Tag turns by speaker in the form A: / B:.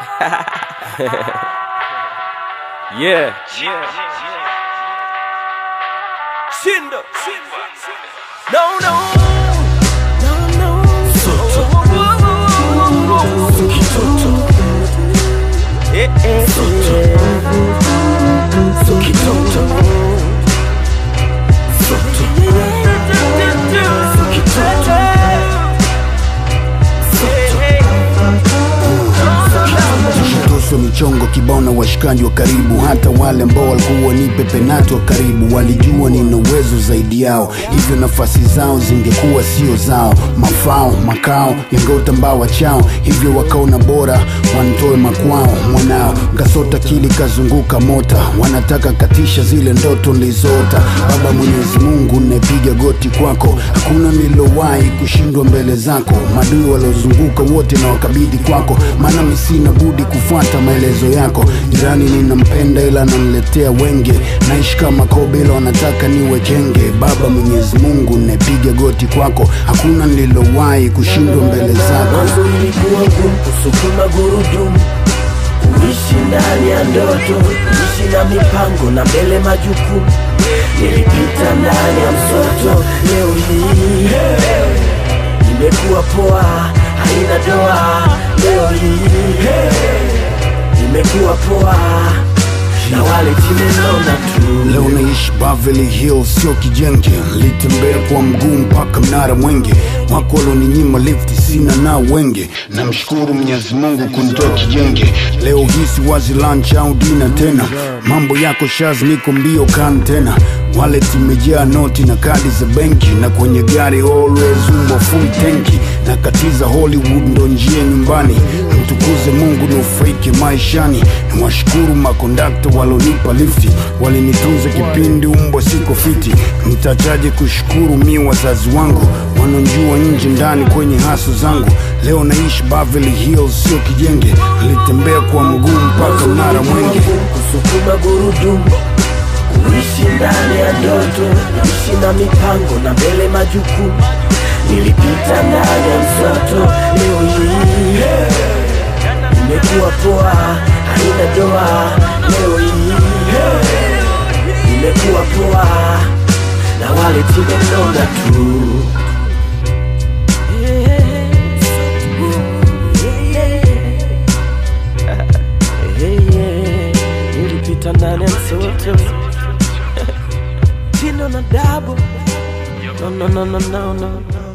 A: yeah. Shindo. No, no. No, no. Eh, eh,
B: Tushatoswa michongo kibao na washikaji wa karibu, hata wale ambao walikuwa nipe penati wa karibu walijua nina uwezo zaidi yao, hivyo nafasi zao zingekuwa sio zao. Mafao makao yangeotambawa chao, hivyo wakaona bora wantoe makwao. Mwanao kasota kili kazunguka mota, wanataka katisha zile ndoto nilizoota. Baba Mwenyezi Mungu, napiga goti kwako, hakuna nilowahi kushindwa mbele zako. Madui waliozunguka wote na wakabidhi kwako, maana mi sina budi kufuata maelezo yako. Jirani ninampenda ila ananiletea wenge, naishi kama kobe ila wanataka niwe kenge. Baba Mwenyezi Mungu, napiga goti kwako, hakuna nilowahi kushindwa mbele zako.
C: Mwanzo ilikuwa ngumu kusukuma gurudumu, kuishi ndani ya ndoto, kuishi na mipango na mbele majukumu. Nilipita ndani ya msoto, leo hii imekuwa poa, haina doa. Leo hii imekuwa poa, na wale chimenona tu
B: Leo naishi Beverly Hills, sio kijenge. Nilitembea kwa mguu mpaka mnara Mwenge, wako walioninyima lifti, sina nao wenge. Namshukuru Mwenyezi Mungu kunitoa kijenge. Leo hii si wazi lunch au dina tena, mambo yako shaz, niko mbio kan tena. Wallet imejaa noti na kadi za benki, na kwenye gari always umbo full tanki. Nakatiza Hollywood ndo njia nyumbani, mtukuze Mungu nufaike maishani. Nawashukuru makondakta walonipa lifti, walinitunza kipindi umbwa siko fiti. Nitachaje kushukuru mi wazazi wangu wanonjua nje ndani kwenye haso zangu. Leo naishi Beverly Hills, sio kijenge. Nilitembea kwa mguu mpaka mnara Mwenge.
C: kusukuma gurudumu, kuishi ndani ya ndoto, kuishi na mipango na mbele majukumu. Nilipita ndani ya msoto, leo hii imekuwa poa, haina doa. Leo hii imekuwa poa, na wale tumenona tu. Nilipita ndani ya msoto Tino na dabo No, no, no, no, no, no.